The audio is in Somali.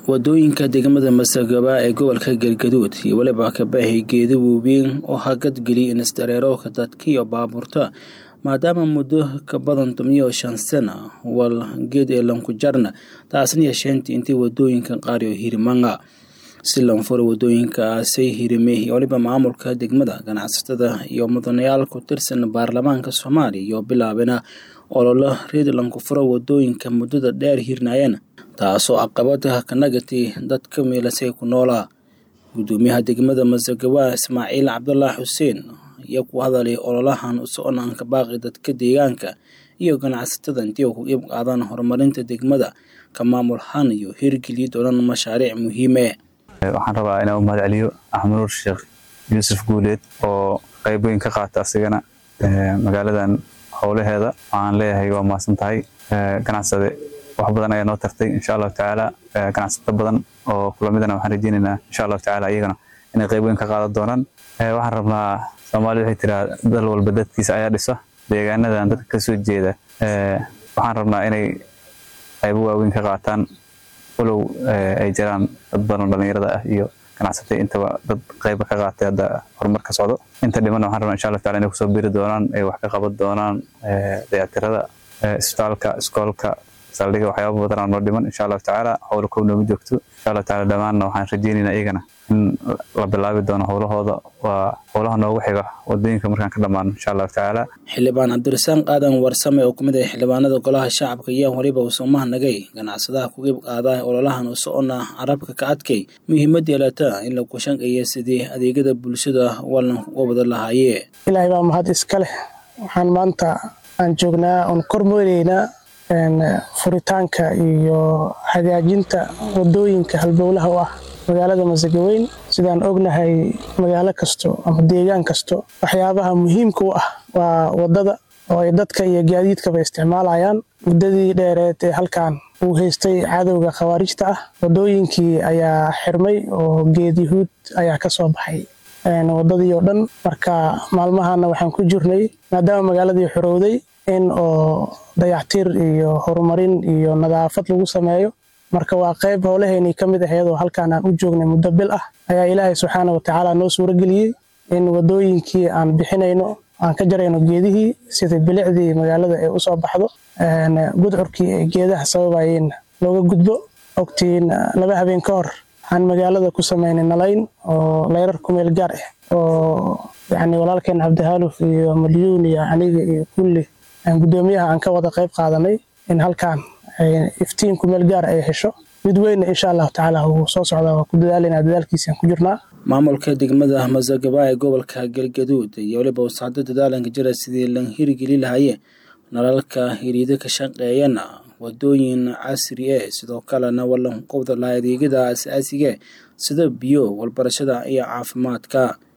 wadooyinka degmada masagaba ee gobolka galgaduud iyo weliba kabaahay geeda waaweyn oo hagad geliya inisdareerowka dadka iyo baabuurta maadaama muddo ka badan tomiyo shan sana wal geed ee lankujarna taasna yeesheentii intii wadooyinka qaar iyo hirimanga si lanfura wadooyinkaasay hirimay iyo waliba maamulka degmada ganacsatada iyo mudanayaal ku tirsan baarlamaanka soomaaliya iyo bilaabena ololo reed lankufuro wadooyinka muddada dheer hirnaayeen taasoo caqabada ka nagatay dadka meelasay ku noolaa gudoomiyaha degmada masagawa ismaaciil cabdulaahi xuseen iyo ku hadalay ololahan soconaanka baaqi dadka deegaanka iyo ganacsatada intii ku iib qaadaan horumarinta degmada ka maamulhaan iyo hirgeliya doonan mashaariic muhiime waxaan rabaa inaan u mahad celiyo axmed nuur sheekh yuusuf guuleed oo qayb weyn ka qaata asigana magaaladan howlaheeda waxaan leeyahay waa mahadsan tahay ganacsade wax badan ayaa noo tartay insha allahu tacaala ganacsato badan oo kulamidana waxaan rajeynaynaa insha allahu tacaala iyagana inay qayb weyn ka qaadan doonaan waxaan rabnaa soomaalida waxay tiraa dal walba dadkiisa ayaa dhisa deegaanadan dadka kasoo jeeda waxaan rabnaa inay qaybo waaweyn ka qaataan walow ay jiraan dad badan dhalinyarada ah iyo ganacsatay intaba dad qayba ka qaatay hadda horumar ka socdo inta dhimana waxaan rabnaa insha allah taala inay kusoo biri doonaan ay wax ka qaban doonaan dayactirada isbitaalka iskoolka saldhiga waxyaaba badanaa noo dhiman insha allahu tacaala howla kow nooma joogto insha allahu taala dhammaanna waxaan rajeynaynaa iyagana in la bilaabi doono howlahooda waa howlaha noogu xiga wadooyinka markaan ka dhammaano insha allahu tacaala xildhibaan cabdirasaaq aadan warsame oo kumid ah xildhibaanada golaha shacabka iyo waliba usumaha nagay ganacsadaha ku qeyb qaada ololahan u socona carabka ka adkay muhiimad yeelata in la kushanqeeya sidii adeegyada bulshada walan uga wada lahaaye ilaahay baa mahad iska leh waxaan maanta aan joognaa oon kormoodeynaa furitaanka iyo hagaajinta wadooyinka halbowlaha u ah magaalada masagaweyn sidaan ognahay magaalo kasto ama deegaan kasto waxyaabaha muhiimka u ah waa wadada oo ay dadka iyo gaadiidkaba isticmaalayaan muddadii dheereed ee halkan uu haystay cadowga khawaarijta ah wadooyinkii ayaa xirmay oo geed yahuud ayaa ka soo baxay wadadii oo dhan marka maalmahana waxaan ku jirnay maadaama magaaladii xorowday in oo dayactir iyo horumarin iyo nadaafad lagu sameeyo marka waa qayb howlaheynii ka mid ah iyadoo halkaan aan u joognay muddo bil ah ayaa ilaahay subxaana watacaala noo suurageliyey in wadooyinkii aan bixinayno aan ka jarayno geedihii sida bilicdii magaalada ay usoo baxdo gudcurkii ay geedaha sababayeen looga gudbo ogtiin laba habeen ka hor waxaan magaalada ku samaynay nalayn oo layrar kumeel gaar ah oo yacni walaalkeen cabdihaaluf iyo malyuun iyo aniga iyo kulli gudoomiyaha aan ka wada qayb qaadanay in halkaan iftiin kumeel gaar ay hesho mid weynna insha allahu tacaala wuu soo socdaa waa ku dadaalanaa dadaalkiisaan ku jirnaa maamulka degmada masagaba ee gobolka galgaduud iyo waliba wasacdo dadaalanka jira sidii lan hirgeli lahaye nalalka hiriida ka shaqeeyana wadooyin casri e sidoo kalena walan qowda laha adeegyada asaasiga sida biyo walbarashada iyo caafimaadka